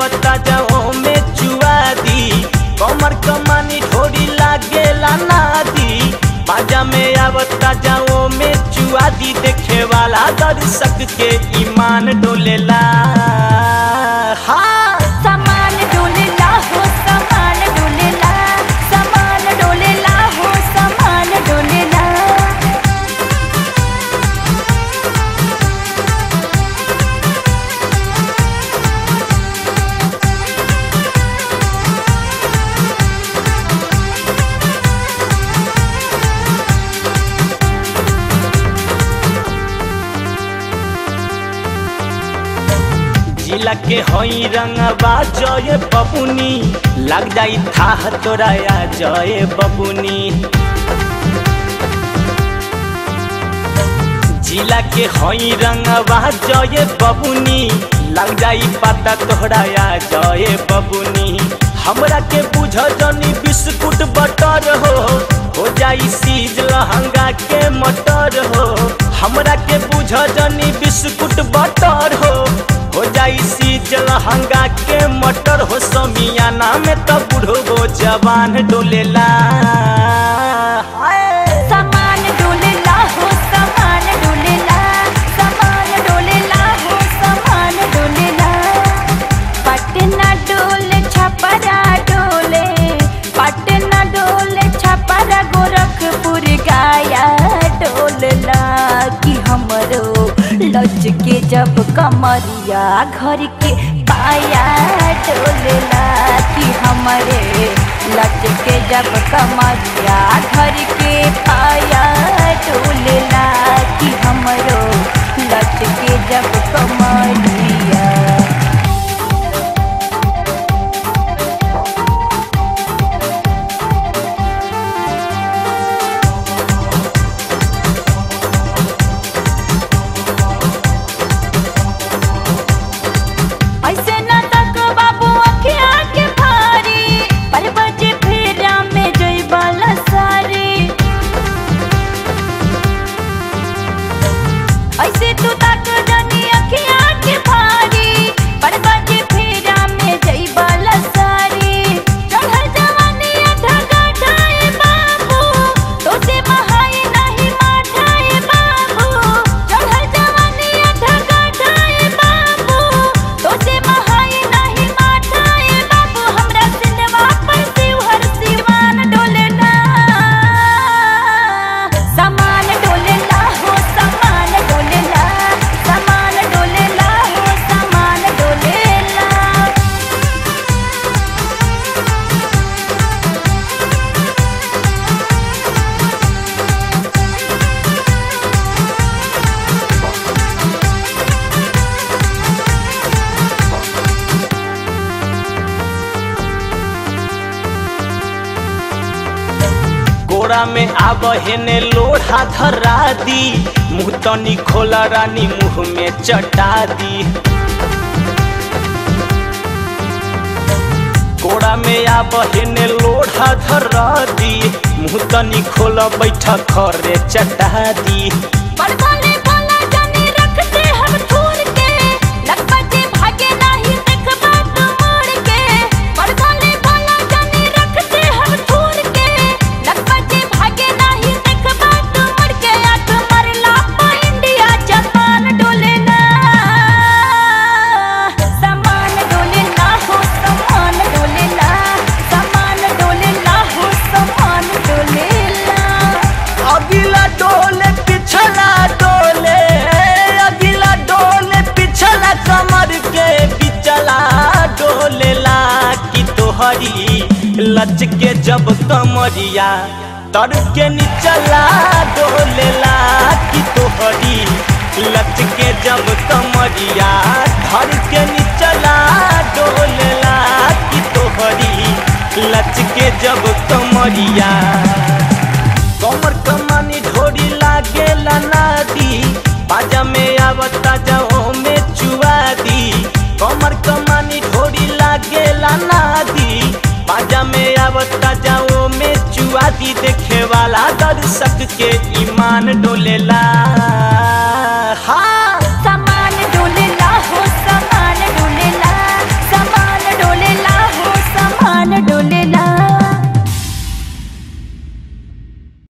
आवता जाओ में चुआ दी कमर कमानी ढोरी लागेला नादी बाजा में आवता जाओ में चुआ दी देखे वाला दर्शक के ईमान डोलेला हाँ समान डोलेला हो समान डोलेला समान डोलेला हो समान डोलेला जिला के हई रंगवा जय बबुनी लग जाई था तोरा या जय बबुनी जिला के हई रंगवा जय बबुनी लग जाई पता तोहरा या जय बबुनी हमरा के बुझ जनी बिस्कुट बटर हो हो जाई सीज लहंगा के मटर हो हमरा के बुझ जनी बिस्कुट बटर हो हो जाई सीज लहंगा के मटर हो समियाना में तो बुढ़ो जवान डोलेला हाय। समान डोलेला हो समान डोलेला समान डोलेला हो समान डोलेला पटना डोले छपरा डोले पटना डोले छपरा गोरखपुर गाया डोलला कि हमरो लच के जब कमरिया घर के पाया डोलला कि हमरे लच के जब कमरिया घर के पाया डोलला कि हमरो लच के जब कमरिया ऐसे न तक बाबू अखिया के भारी पर बजे फेरा में जइबल सारी ऐसे तू तक जनी अखिया के भारी पर बजे फेरा में जइबल सारी चढ़ल जवानी ढगा ढाए बाबू तोते महाई नहीं माठाए बाबू चढ़ल जवानी ढगा ढाए बाबू तोते महाई नहीं माठाए बाबू हमरा सिंधवा पर शिवहर सिवान डोलेना समान डोलेला हो समान डोलेला समान डोलेला हो समान डोलेला गोरा में आब हेने लोढ़ा धरा दी मुँह तनी खोला रानी मुँह में चटा दी गोरा में आब हेने लोढ़ा धरा दी मुँह तनी खोला बैठा खरे चटा दी बड़बड़े बोला जानी रखते हम थूर के लखपति भागे नहीं देखबा तू मोड़ के बड़बड़े बोला जानी रखते हम थूर के लखपति भागे नहीं देखबा तू मोड़ के आंख मरला पा इंडिया जापान डोलेला समान डोलेला हो समान डोलेला समान डोलेला हो समान डोलेला अगिला डोले पिछला डोले अगिला डोले पिछला कमर के पिछला डोलेला कि तोहरी लच के जब कमरिया तर के निचला डोलेला कि तोहरी लच के जब कमरिया धर के निचला डोलेला कि तोहरी लच के जब कमरिया कमर कमानी ढोरी लागेला नादी बाजा में आवता जाओ में चुआ दी कमर कमानी ढोरी लागेला नादी बाजा में आवता जाओ में चुआ दी देखे वाला दर्शक के ईमान डोलेला